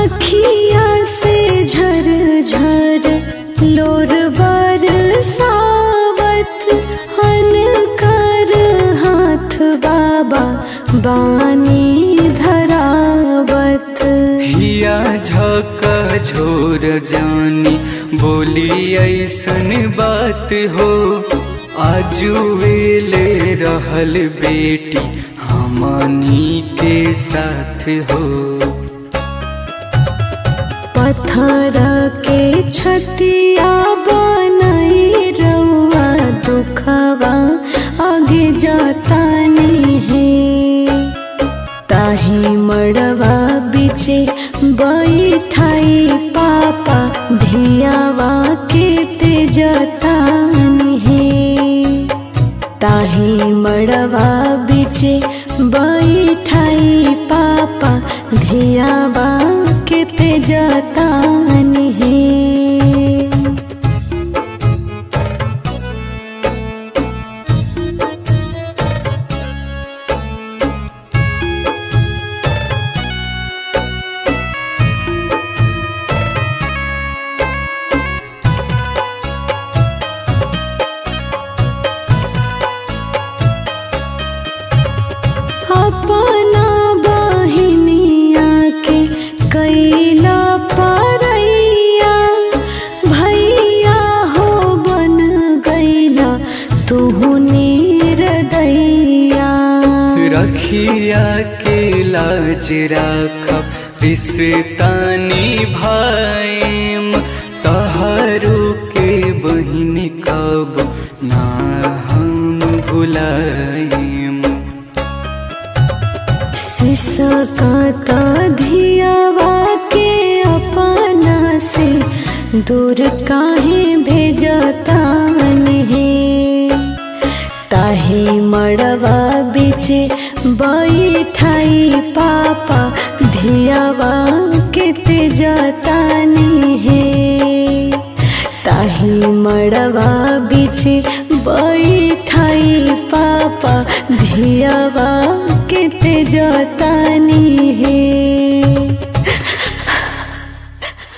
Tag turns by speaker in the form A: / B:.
A: अखिया से झर झर लोर बरसावत अनकर हाथ बाबा बानी धरावत
B: हिया झक झोर जानी बोली ऐसन बात हो आजुएले रहल बेटी हमनी के साथ हो
A: पत्थर के छतिया बनई रउआ दुखवा आगे जातानी है ताही मड़वा बिचे बैठाई पापा धियावा के तेजतानी है ताही मड़वा बिचे बैठाई पापा धियावा के तेजतानी है अपना बहिनिया के कैला परैया भैया हो बन गैला तुहु निर्दैया
B: रखिया के लाज राखब रिश्तानी भाईम तहारू के बहिन कब ना हम भुलाइम
A: सिसकाता धियावा के अपना से दूर काहे भेजतान है ताही मड़वा बिचे बैठाई पापा धियावा के तेजतानी है ताही मड़वा बिचे बैठाई पापा धियावा के तेजतानी है